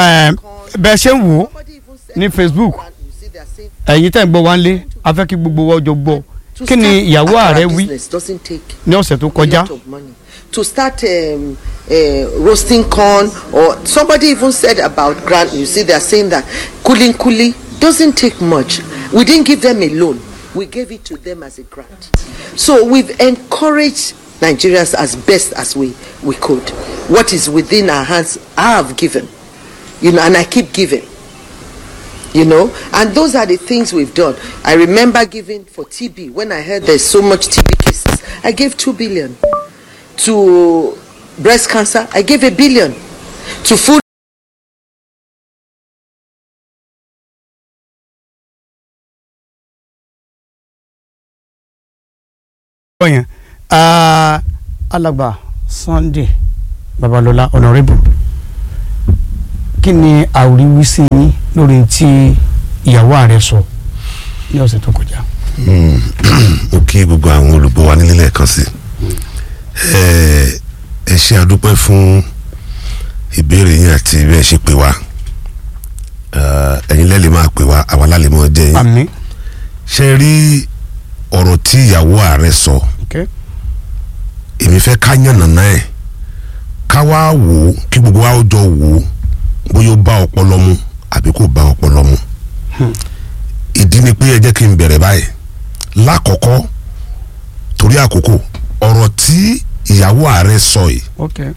ẹ, bẹ́ẹ̀ ṣe ń wò ó ní Facebook ẹ̀yin tẹ̀ ń gbọ́ wá ń lé a fẹ́ kí gbogbo wa jọ gbọ́ kí ni ìyàwó ààrẹ wí ní ọ̀sẹ̀ tó kọjá to start um, uh, roasting corn or somebody even said about grant you see they are saying that cooling kuli doesn't take much we didn't give them a loan we gave it to them as a grant so we've encouraged nigerians as best as we we could what is within our hands i have given you know and i keep giving you know and those are the things we've done i remember giving for tb when i heard there's so much tb cases i gave 2 billion to breast cancer i gave a billion to food gbọ́ yẹn ah, alàgbà Sunday Babalọlá honourable kí ni àwòrán-wísí yín lórí tí ìyàwó ààrẹ sọ ní ọ̀sẹ̀ tó kọjá. mo kí gbogbo àwọn olùgbọ́ wa nílé lẹ́ẹ̀kan sí ẹ ẹ ṣe àdúpẹ́ fún ìbéèrè yín àti bí ẹ ṣe pè wá Eh, ẹ̀yin lẹ́lẹ̀ máa pè wá àwa lálẹ́ mọ́ jẹ́ yín àmín ṣe rí ọ̀rọ̀ tí ìyàwó ààrẹ sọ okay. èmi fẹ́ ká yànnàná ẹ̀ ká wá wò ó kí gbogbo wa ó jọ wò ó bóyá ó bá ọpọlọ mu àbí kò bá ọpọlọ mu ìdí ni pé ẹ jẹ́ kí n bẹ̀rẹ̀ báyìí lákọ̀ọ́kọ́ torí àkókò ọ̀rọ̀ tí ìyàwó ààrẹ sọ yìí okay.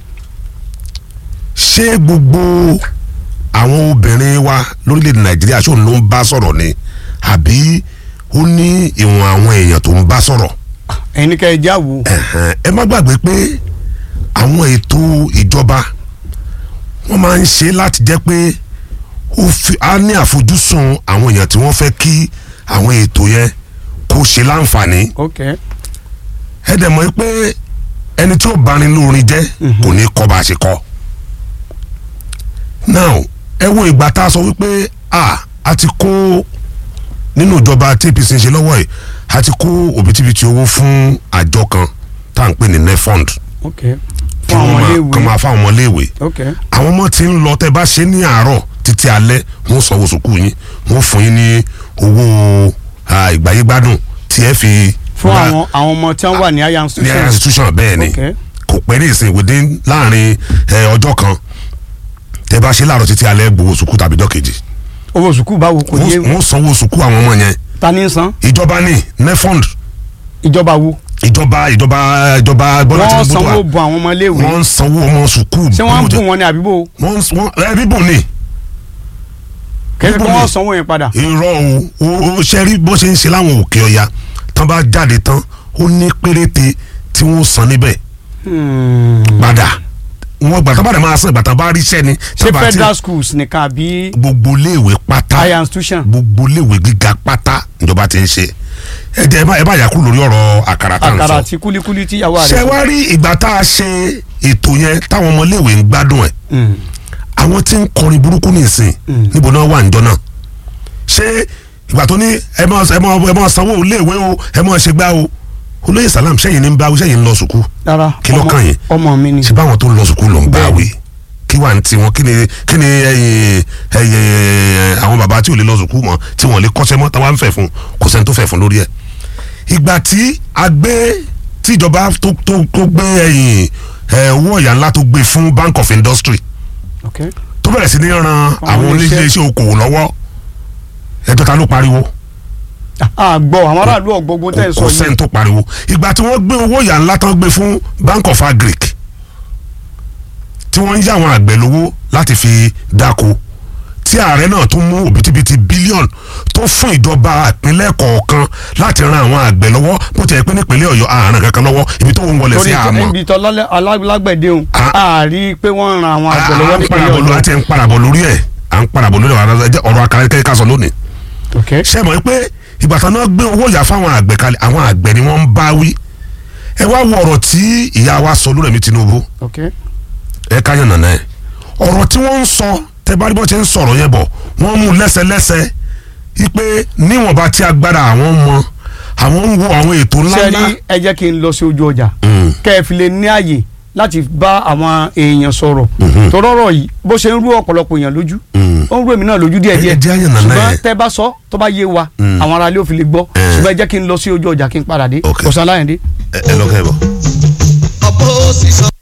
ṣé gbogbo àwọn obìnrin wa lórílẹ̀‐èdè nàìjíríà ṣóun ló ń bá sọ̀rọ̀ ni àbí ó ní ìwọ̀n àwọn èèyàn tó ń bá sọ̀rọ̀ ẹ̀yin ní ká ẹ já wo ẹ̀hẹ̀n, ẹ má gbàgbé pé àwọn ètò ìjọba wọ́n máa ń ṣe láti jẹ́ pé ó fi á ní àfojúsùn àwọn èèyàn tí wọ́n fẹ́ kí àwọn ètò yẹn kó ṣe láǹfààní okay. ẹ dẹ̀ mọ̀ pé ẹni tí ó bá ní lórin jẹ́ kò ní kọ́ bá a ṣe kọ́ now ẹ wo ìgbà tá a sọ wípé a a ti kó nínú ìjọba tí APC ń ṣe lọ́wọ́ yìí a ti kó òbítíbitì owó fún àjọ kan tá à ń pè ní nefond okay. kí fún àwọn wọ́n máa kàn iléèwé máa fáwọn ọmọléèwé okay. àwọn ọmọ tí ń lọ tẹ́ bá ṣe ní àárọ̀ títí alẹ́ wọ́n sanwó sùkúù yín wọ́n fún yín ní owó ah, ìgbáyégbádùn tí ẹ fi fún wá- àwọn àwọn ọmọ tí wọ́n wà ní higher ní institution institution bẹ́ẹ̀ ni Okay. kò pẹ́ ní ìsìn within láàrin ẹ, ọjọ́ kan tẹ́ bá ṣe láàárọ̀ títí alẹ́ gbowó sùkúù tàbí ọjọ́ kejì owó sùkúù báwo kò yé wọ́n wọ́n sanwó sùkúù àwọn ọmọ yẹn ta ní san ìjọba ní nefond ìjọba wo ìjọba ìjọba ìjọba Bọ́lá wọ́n Tinubu tó sanwó wà bu àwọn ọmọ iléèwé wọ́n ń sanwó ọmọ sùkúù ṣé wọ́n ń bí mo bù wọn ní àbíbò jẹ- wọ́n ń- wọ́n ẹ bíbù ni kẹ́sì pé bíbù wọ́n ni. sanwó yẹn padà irọ́ o o o ṣe rí bó ṣe ń ṣe láwọn òkè ọya tán bá jáde tán ó ní péréte tí wọ́n san níbẹ̀ padà wọ́n gbàtà bá dẹ̀ máa san ìgbàtà bá ríṣẹ́ ni ṣé tán bá ti- federal schools nìkan àbí gbogbo iléèwé pátá higher institution gbogbo iléèwé gíga pátá ìjọba ti ń ṣe ẹ jẹ́ ẹ bá ẹ bá yà kú lórí ọ̀rọ̀ àkàrà tá à ń àkàrà sọ àti kúlíkúlí tí ìyàwó ṣé rẹ̀ wá rí ìgbà tá a ṣe ètò yẹn táwọn ọmọ iléèwé ń gbádùn ẹ̀ àwọn tí ń kọrin burúkú nìsín níbo náà wà níjọ náà ṣé ìgbà tó ní ẹ máa ẹ máa ẹ máa sanwó iléèwé o ẹ máa ṣe gbá o olóyè salam sẹ́yìn ní ń bá sẹ́yìn ń lọ sùkú rárá Kí ló ọmọ- kàn yín? ọmọ mi ni ṣé báwọn tó ń lọ sùkú ló ń bá Bẹ́ẹ̀ni. wí kí wà ní tiwọn kí ni kí ni ẹ̀yin ẹ̀yin àwọn bàbá tí ò lè lọ sùkú mọ́ tí wọ́n lè kọ́ṣẹ́ mọ́ táwa ń fẹ́ fún kò sẹ́ni tó fẹ́ fún lórí ẹ̀ ìgbà tí a gbé tí ìjọba tó tó tó gbé ẹ̀yìn ẹ̀ owó ọ̀yà ńlá tó gbé fún Bank of Industry ok tó bẹ̀rẹ̀ sí ní ran àwọn iléeṣẹ́. oníṣẹ́ okòwò lọ́wọ́ ẹjọ́ ta ló pariwo a gbọ́ àwọn aráàlú ọ̀gbọ́gbọ́n tẹ̀ ń sọ kò yìí sẹ́ni tó pariwo ìgbà tí wọ́n gbé owó ìyá ńlá tán gbé fún Bank of Agric tí wọ́n ń yá àwọn àgbẹ̀ lówó láti fi dáko tí ààrẹ náà tún mú òbítíbitì bílíọ̀nù tó fún ìjọba ìpínlẹ̀ kọ̀ọ̀kan láti ran àwọn àgbẹ̀ lọ́wọ́ bó ti yẹ pé nípínlẹ̀ Ọ̀yọ́ àárín kankan lọ́wọ́ ibi tó ń wọlé sí torí àmọ́ ibi tọ́ alágbẹ̀dẹ òun Ah. a rí i pé wọ́n ran àwọn àgbẹ̀ lọ́wọ́ à ń nípínlẹ̀ parabọ̀ lórí Ọ̀yọ́ àti ń parabọ̀ lórí ẹ̀ à ń parabọ̀ lórí ọ̀rọ̀ akárẹ́kẹ́ ká sọ lónìí ok ṣe mọ̀ pé ìbátan náà gbé owó ìyá fáwọn àgbẹ̀ kalẹ̀ àwọn àgbẹ̀ ni wọ́n ń bá wí ẹ wá wo ọ̀rọ̀ tí ìyá wa sọ lórí ẹ̀mí Tinubu ok ẹ ká yàn nàná ẹ ọ̀rọ̀ tí wọ́n ń sọ tẹ bá rí bọ́ ṣe ń sọ̀rọ̀ yẹn bọ̀ wọ́n mú lẹ́sẹlẹ́sẹ wípé níwọ̀nba tí agbára àwọn mọ àwọn ń wo àwọn ètò ṣe rí ńláńlá ẹ jẹ́ kí n lọ sí ojú ọjà Mm. kẹ́ ẹ fi lè ní àyè láti bá àwọn èèyàn sọ̀rọ̀ tọ́rọ̀rọ̀ yìí bó ṣe ń rú ọ̀pọ̀lọpọ̀ èèyàn lójú Mm. ó ń rú èmi náà lójú díẹ̀ díẹ̀ Ẹ jẹ́ àyàn nàná ṣùgbọ́n ẹ̀. tẹ́ bá sọ tó bá yé wa Mm. àwọn aráalé ò fi lè gbọ́ Eh. ṣùgbọ́n ẹ jẹ́ kí n lọ sí ojú ọjà kí n padà dé Ok. ọ̀sán aláyẹ̀dé. ẹ ẹ lọ́kẹ́ bọ̀. ọ̀pọ̀ òsì sọ.